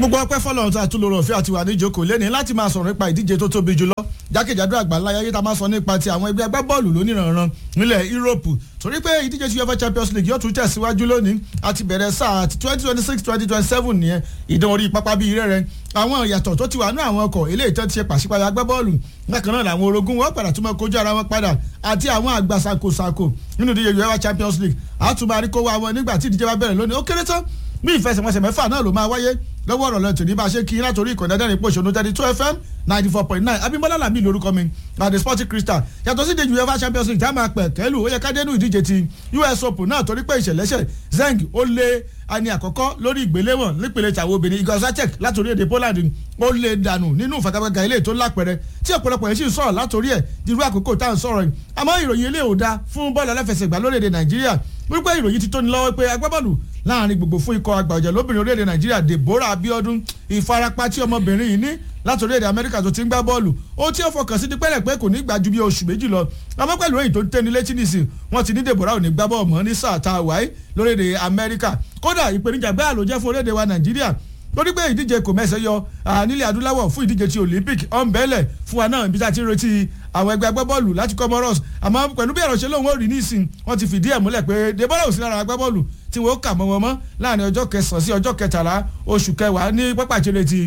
gbogbo ọpẹ́ fọlọ́run tó àtúlò òfin àti wà ní ìjókòó lẹ́ni láti máa sọ̀rọ̀ nípa ìdíje tó tóbi jùlọ jákèjádò àgbáńlá ayé tá a máa sọ nípa ti àwọn ẹgbẹ́ agbábọ́ọ̀lù lóníranran nílẹ̀ Yúróòpù torí pé ìdíje ti UEFA Champions League yóò tún tẹ̀síwájú lónìí àti bẹ̀rẹ̀ sáà twenty twenty six twenty twenty seven nìyẹn ìdán orí pápá bíi rẹ́rẹ́ àwọn ìyàtọ̀ tó ti wà ní àwọn ọkọ̀ eléyìí tó ti ṣe pàṣípààyà agbábọ́ọ̀lù bákan náà làwọn orogún wọn padà tún máa kojú ara wọn padà àti àwọn àgbà ṣàkóṣàkó nínú ìdíje UEFA Champions League àtúmọ̀ àríkówó àwọn nígbà tí ìdíje bá bẹ̀rẹ̀ lónìí ó kéré tán bí ìfẹsẹ̀wọnsẹ̀ mẹ́fà náà ló máa wáyé lọ́wọ́ ọ̀rọ̀ lẹ́tọ̀ ní bá a ṣe kí látòrí ìkànnì ẹ̀dẹ́rìn pòṣónú thirty two fm ninety four point nine abimbola lami lórúkọ mi àdè sporting crystal yàtọ̀ sí ìdíje uefa champions league tá a máa pẹ̀ kẹ́lù ó yẹ ká dénú ìdíje ti us open náà torí pé ìṣẹ̀lẹ́ṣẹ̀ zeng ó lé ani àkọ́kọ́ lórí ìgbéléwọ̀n nípele tàwọn obìnrin igor zatek látòrí èdè poland ó lé dànù nínú ìfagagbága ilé tó lápẹ̀rẹ̀ tí ọ̀pọ̀lọpọ̀ yẹn sì ń sọ̀rọ̀ látòrí ẹ̀ dirú àkókò tá à ń sọ̀rọ̀ yìí àmọ́ ìròyìn ilé ò da fún bọ́ọ̀lù aláfẹsẹ̀gbá lórílẹ̀‐èdè nàìjíríà wípé ìròyìn ti tó ní lọ́wọ́ pé agbábọ́ọ̀lù láàrin gbogbo fún ikọ̀ àgbà ọ̀jẹ̀ lóbìnrin orílẹ̀-èdè nàìjíríà deborah abiodun ìfarapa tí ọmọbìnrin yìí ní láti orílẹ̀-èdè amẹ́ríkà tó ti ń gbá bọ́ọ̀lù ó tí ó fọkàn sí dípẹ́lẹ̀ pé kò ní gbà ju bí oṣù méjì lọ àmọ́ pẹ̀lú èyí tó ń tẹ́ni létí nìsín wọ́n ti ní deborah ò ní gbá bọ́ọ̀ mọ́ ní sáà tá a wáyé lórílẹ̀-èdè amẹ́ríkà kódà ìpèníjà bẹ́ẹ̀ ló jẹ́ fún orílẹ̀-èdè wa nàìjíríà lórí pé ìdíje kò mẹ́sẹ̀ yọ nílẹ̀ adúláwọ̀ fún ìdíje ti olympic ọ̀nbẹ́lẹ̀ fún wa náà ibi tá a ti ń retí àwọn ẹgbẹ́ agbábọ́ọ̀lù láti comoros àmọ́ pẹ̀lú bí ẹ̀rọ ṣe lóun ó rí nísìn wọ́n ti fìdí ẹ̀ múlẹ̀ pé deborah ò sí lára agbábọ́ọ̀lù tí wọ́n kà mọ́ wọn mọ́ láàrin ọjọ́ kẹsàn-án sí ọjọ́ kẹtàlá oṣù kẹwàá ní pápá ìṣeré ti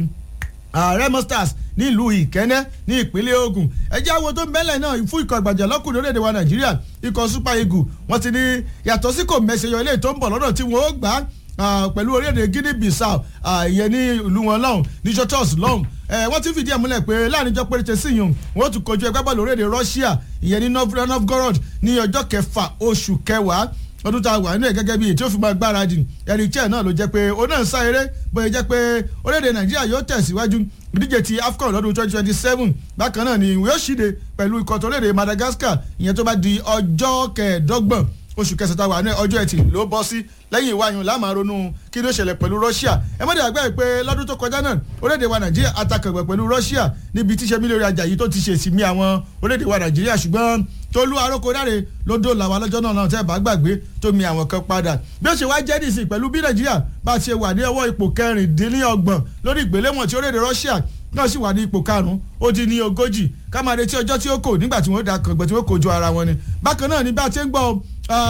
remo stars nílùú ìkẹ́nẹ́ ní ìpínlẹ̀ Ògùn ẹjẹ́ àwọn tó ń bẹ́lẹ̀ náà fún ikọ̀ àgbàjà lọ́kùnrin orílẹ̀-èdè wa Nàìjíríà ikọ̀ super eagle wọ́n ti ní yàtọ̀ sí kò mẹ́sẹ̀ yọ ilé tó ń bọ̀ lọ́dọ̀ tí wọ́n ó gbà á pẹ̀lú orílẹ̀-èdè Guinea Bissau ìyẹn ní ìlú wọn lọ́hùn ní jotos lọ́hùn wọ́n ti fìdí ẹ̀ múlẹ̀ pé láàrin ìjọ péréte sí yìí wọ́n tún kojú ẹgbẹ́ bọ́ọ̀lù orílẹ̀-èdè Russia ìyẹn ní Novgorod ní ọjọ́ kẹfà oṣù kẹwàá ọdún tá a wà nínú ẹ̀ gẹ́gẹ́ bí èyí tí ó fi máa gbáradì ẹ̀rí chair náà ló jẹ́ pé ó náà ń sá eré bóyá jẹ́ pé orílẹ̀-èdè Nàìjíríà yóò tẹ̀síwájú ìdíje ti AFCON lọ́dún twenty twenty seven bákan náà ni ìwé òṣìde pẹ̀lú ikọ̀ tó léde Madagascar ìyẹn tó bá di ọjọ́ kẹẹ̀ẹ́dọ́gbọ̀n oṣù kẹsàn-án wà ní ọjọ́ ẹtì ló bọ́ sí lẹ́yìn ìwáyùn láàmà ronú kí ló ṣẹlẹ̀ pẹ̀lú Russia ẹ mọ̀ dàgbà pé lọ́dún tó kọjá náà orílẹ̀-èdè wa Nàìjíríà atakàgbẹ̀ pẹ̀lú Russia níbi tíṣe mílíọ̀nù Àjàyí tó ti ṣe ìsinmi àwọn orílẹ̀-èdè wa Nàìjíríà ṣùgbọ́n Tolú Aróko dáre ló dó làwọn lọ́jọ́ náà náà tẹ́ bá gbàgbé tó mi àwọn kan padà bí ó ṣe wá jẹ́ nìsín pẹ̀lú bí Nàìjíríà bá ṣe wà ní ọwọ́ ipò kẹrìndínlọ́gbọ̀n lórí ìgbéléwọ̀n tí orílẹ̀-èdè Russia náà sì wà ní ipò karùn-ún ó di ní ogójì ká máa retí ọjọ́ tí ó kò nígbà tí wọ́n da kàngbọ̀n tí wọ́n kojú ara wọn ni bákan náà ní bá a ti ń gbọ́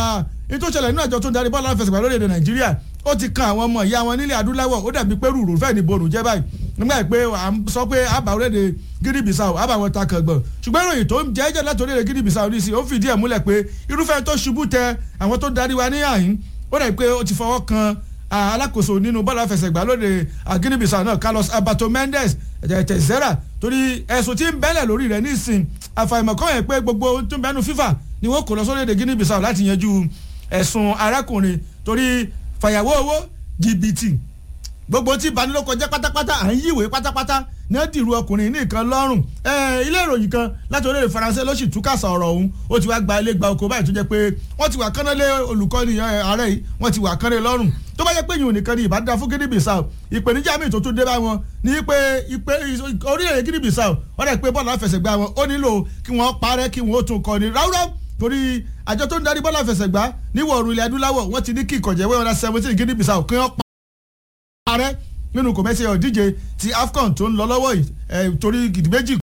ní tó ṣẹlẹ̀ nínú àjọ tó ń darí bọ́ọ̀lù aláfẹsẹ̀gbá lórílẹ̀‐èdè nàìjíríà ó ti kan àwọn ọmọ ìyá wọn nílẹ̀ adúláwọ̀ ó dàbí pé rúurú fẹ́ẹ̀ ní borùn jẹ́ báyìí nígbà pé à ń sọ pé àbá orílẹ̀‐èdè Guinea Bissau àbá wọn ta kàngbọ̀n ṣùgbọ́n ìròyìn tó ń jẹ́ jẹ́ láti orílẹ̀‐èdè Guinea Bissau ní sí ó fìdí ẹ̀ múlẹ̀ pé irúfẹ́ tó ṣubú tẹ àwọn tó darí wa ní àyín ó dàbí pé ó ti fọwọ́ kan alákòóso nínú bọ́ọ̀lù àfẹsẹ̀gbá lóde Guinea Bissau náà Carlos Alberto Mendes tẹ̀sẹ̀rà torí ẹ̀sùn tí ń bẹ́lẹ̀ lórí rẹ̀ nísìn àfàìmọ̀ kọ́ yẹn pé gbogbo tó ń bẹ́nu FIFA ni wọ́n kò lọ sórílẹ̀-èdè Guinea Bissau láti yanjú ẹ̀sùn arákùnrin torí fàyàwó owó jìbìtì gbogbo tí ìbanilóko jẹ́ pátápátá à ń yíwèé pátápátá ní dìrú ọkùnrin ní nǹkan lọ́rùn ilé ìròyìn kan láti orílẹ̀-èdè faransé ló sì túkàsà ọ̀rọ̀ ọ̀hún ó ti wá gba ilé gba oko báyìí tó jẹ́ pé wọ́n ti wà kánná lé olùkọ́ni ààrẹ yìí wọ́n ti wà kánná lọ́rùn tó bá yẹ pé yìí ò nìkan ni ìbádá fún Guinea Bissau ìpèníjà míì tó tún dé bá wọn ní pé orílẹ̀-èdè Guinea Bissau wọ́n dẹ̀ pé bọ́ọ̀lù àfẹsẹ̀gbá wọn ó nílò kí wọ́n parẹ́ kí wọ́n tún kọ́ni ráúráú torí àjọ tó ń darí bọ́ọ̀lù àfẹsẹ̀gbá níwọ̀ oòrùn ilẹ̀ adúláwọ̀ wọ́n ti ní kí ìkọ̀jẹ̀wé ọ̀dà seventeen Guinea Bissau kí wọ́n parẹ́ nínú kò mẹ́sẹ̀ ọ̀díje ti AFCON tó ń lọ lọ́wọ́ yìí torí gidi méjì